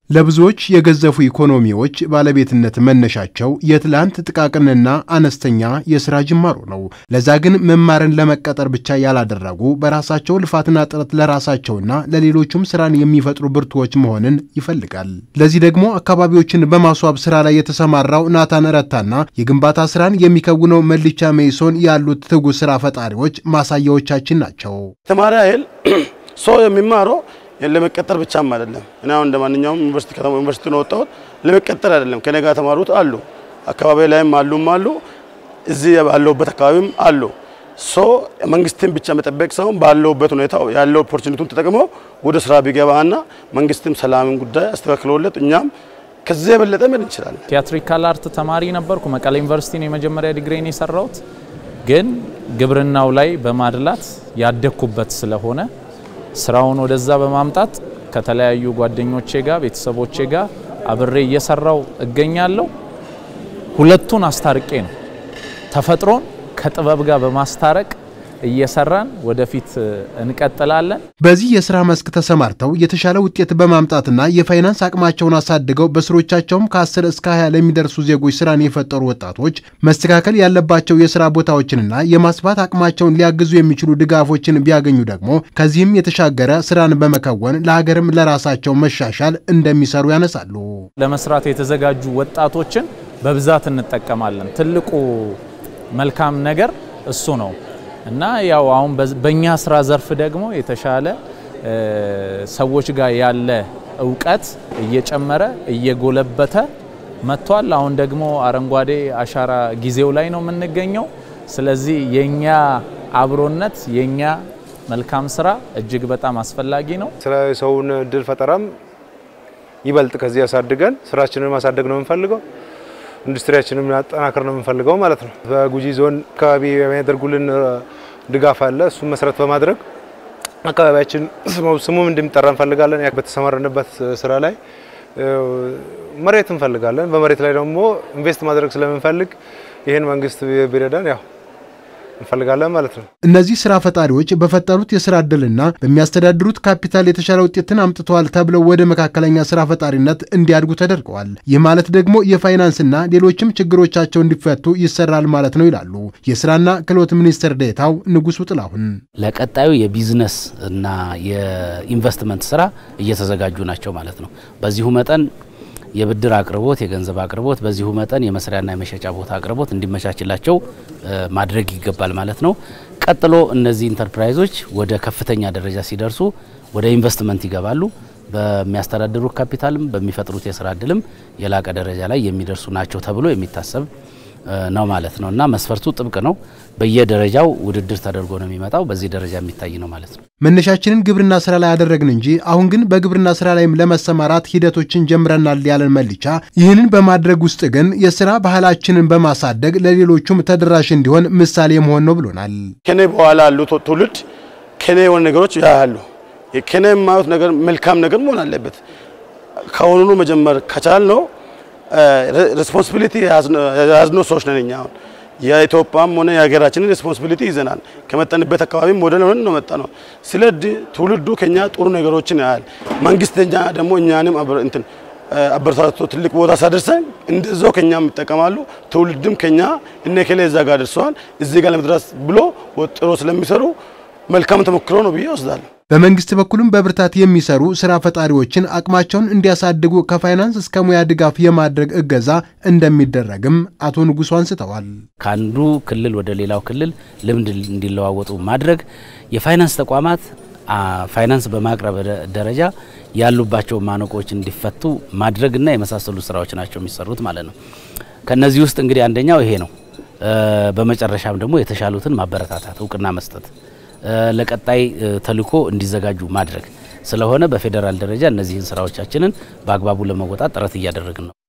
ለብዙዎች የገዘፉ ኢኮኖሚዎች ባለቤትነት መነሻቸው የትላንት ጥቃቅንና አነስተኛ የሥራ ጅማሮ ነው። ለዛ ግን መማርን ለመቀጠር ብቻ ያላደረጉ በራሳቸው ልፋትና ጥረት ለራሳቸውና ለሌሎቹም ስራን የሚፈጥሩ ብርቱዎች መሆንን ይፈልጋል። ለዚህ ደግሞ አካባቢዎችን በማስዋብ ስራ ላይ የተሰማራው ናታን ረታና የግንባታ ስራን የሚከውነው መልቻ ሜይሶን ያሉት ትጉ ስራ ፈጣሪዎች ማሳያዎቻችን ናቸው። ተማሪ ኃይል ሰው የሚማረው ለመቀጠር ብቻም አይደለም። እኔ አሁን እንደ ማንኛውም ዩኒቨርሲቲ ከተማ ዩኒቨርሲቲ ነው ወጣሁት። ለመቀጠር አይደለም። ከኔ ጋር ተማሩት አሉ፣ አካባቢ ላይም አሉም አሉ፣ እዚህ ባለሁበት አካባቢም አሉ። ሶ መንግስትን ብቻ መጠበቅ ሳይሆን ባለሁበት ሁኔታ ያለው ኦፖርቹኒቲውን ተጠቅሞ ወደ ስራ ቢገባና መንግስትም ሰላምን ጉዳይ አስተካክለውለት እኛም ከዚህ የበለጠ ምን እንችላለን። ቲያትሪካል አርት ተማሪ ነበርኩ። መቀሌ ዩኒቨርሲቲ ነው የመጀመሪያ ዲግሪን የሰራሁት። ግን ግብርናው ላይ በማድላት ያደግኩበት ስለሆነ ስራውን ወደዛ በማምጣት ከተለያዩ ጓደኞቼ ጋር ቤተሰቦቼ ጋር አብሬ እየሰራው እገኛለሁ። ሁለቱን አስታርቄ ነው ተፈጥሮን ከጥበብ ጋር በማስታረቅ እየሰራን ወደፊት እንቀጥላለን። በዚህ የስራ መስክ ተሰማርተው የተሻለ ውጤት በማምጣትና የፋይናንስ አቅማቸውን አሳድገው በስሮቻቸውም ከ10 እስከ 20 ለሚደርሱ ዜጎች ስራን የፈጠሩ ወጣቶች መስተካከል ያለባቸው የስራ ቦታዎችንና የማስፋት አቅማቸውን ሊያግዙ የሚችሉ ድጋፎችን ቢያገኙ ደግሞ ከዚህም የተሻገረ ስራን በመከወን ለሀገርም ለራሳቸው መሻሻል እንደሚሰሩ ያነሳሉ። ለመስራት የተዘጋጁ ወጣቶችን በብዛት እንጠቀማለን። ትልቁ መልካም ነገር እሱ ነው። እና ያው አሁን በእኛ ስራ ዘርፍ ደግሞ የተሻለ ሰዎች ጋር ያለ እውቀት እየጨመረ እየጎለበተ መጥቷል። አሁን ደግሞ አረንጓዴ አሻራ ጊዜው ላይ ነው የምንገኘው። ስለዚህ የኛ አብሮነት የኛ መልካም ስራ እጅግ በጣም አስፈላጊ ነው። ስራ ሰውን እድል ፈጠራም ይበልጥ ከዚህ ያሳድገን ስራችንን ማሳደግ ነው የምንፈልገው። ኢንዱስትሪያችንን ማጠናከር ነው የምንፈልገው ማለት ነው። በጉጂ ዞን አካባቢ የሚያደርጉልን ድጋፍ አለ። እሱም መሰረት በማድረግ አካባቢያችን ስሙም እንደሚጠራ እንፈልጋለን። በተሰማረንበት ስራ ላይ መሬት እንፈልጋለን። በመሬት ላይ ደግሞ ኢንቨስት ማድረግ ስለምንፈልግ ይህን መንግስት ቢረዳን ያው እንፈልጋለን ማለት ነው። እነዚህ ስራ ፈጣሪዎች በፈጠሩት የስራ እድልና በሚያስተዳድሩት ካፒታል የተሻለ ውጤትን አምጥተዋል ተብለው ወደ መካከለኛ ስራ ፈጣሪነት እንዲያድጉ ተደርገዋል። ይህ ማለት ደግሞ የፋይናንስና ሌሎችም ችግሮቻቸው እንዲፈቱ ይሰራል ማለት ነው ይላሉ የስራና ክህሎት ሚኒስትር ዴኤታው ንጉሱ ጥላሁን። ለቀጣዩ የቢዝነስ እና የኢንቨስትመንት ስራ እየተዘጋጁ ናቸው ማለት ነው። በዚሁ መጠን የብድር አቅርቦት፣ የገንዘብ አቅርቦት በዚሁ መጠን የመስሪያና የመሸጫ ቦታ አቅርቦት እንዲመቻችላቸው ማድረግ ይገባል ማለት ነው። ቀጥሎ እነዚህ ኢንተርፕራይዞች ወደ ከፍተኛ ደረጃ ሲደርሱ ወደ ኢንቨስትመንት ይገባሉ። በሚያስተዳድሩት ካፒታልም በሚፈጥሩት የስራ እድልም የላቀ ደረጃ ላይ የሚደርሱ ናቸው ተብሎ የሚታሰብ ነው ማለት ነው እና መስፈርቱ ጥብቅ ነው። በየደረጃው ውድድር ተደርጎ ነው የሚመጣው። በዚህ ደረጃ የሚታይ ነው ማለት ነው። መነሻችንን ግብርና ስራ ላይ ያደረግን እንጂ አሁን ግን በግብርና ስራ ላይም ለመሰማራት ሂደቶችን ጀምረናል ያለን መልቻ፣ ይህንን በማድረግ ውስጥ ግን የስራ ባህላችንን በማሳደግ ለሌሎቹም ተደራሽ እንዲሆን ምሳሌ መሆን ነው ብሎናል። ከኔ በኋላ ያሉ ትውልድ ከኔ የሆነ ነገሮች ያያሉ። ከኔ የማዩት ነገር መልካም ነገር መሆን አለበት። ከአሁኑኑ መጀመር ከቻል ነው ሬስፖንሲቢሊቲ የያዝነው ሰዎች ነን። እኛ አሁን የኢትዮጵያም ሆነ የሀገራችንን ሬስፖንሲቢሊቲ ይዘናል። ከመጠንበት አካባቢ ሞዴል ሆነን ነው መጣ ነው። ስለዚህ ትውልዱ ከኛ ጥሩ ነገሮችን ያያል። መንግስተኛ ደግሞ እኛንም እንትን አበረታቶ ትልቅ ቦታ ሳደርሰን እንደዛው ከኛም ይጠቀማሉ። ትውልድም ከኛ እነ ከሌ እዛ ጋር ደርሰዋል እዚህ ጋር ለመድረስ ብሎ ወጥሮ ስለሚሰሩ መልካም ተሞክሮ ነው ብዬ ወስዳለሁ። በመንግስት በኩልም በብርታት የሚሰሩ ስራ ፈጣሪዎችን አቅማቸውን እንዲያሳድጉ ከፋይናንስ እስከ ሙያ ድጋፍ የማድረግ እገዛ እንደሚደረግም አቶ ንጉሱ አንስተዋል። ከአንዱ ክልል ወደ ሌላው ክልል ልምድ እንዲለዋወጡ ማድረግ፣ የፋይናንስ ተቋማት ፋይናንስ በማቅረብ ደረጃ ያሉባቸው ማነቆች እንዲፈቱ ማድረግና የመሳሰሉ ስራዎች ናቸው የሚሰሩት ማለት ነው። ከነዚህ ውስጥ እንግዲህ አንደኛው ይሄ ነው። በመጨረሻም ደግሞ የተሻሉትን ማበረታታት፣ እውቅና መስጠት ለቀጣይ ተልዕኮ እንዲዘጋጁ ማድረግ ስለሆነ በፌዴራል ደረጃ እነዚህን ስራዎቻችንን በአግባቡ ለመወጣት ጥረት እያደረግን ነው።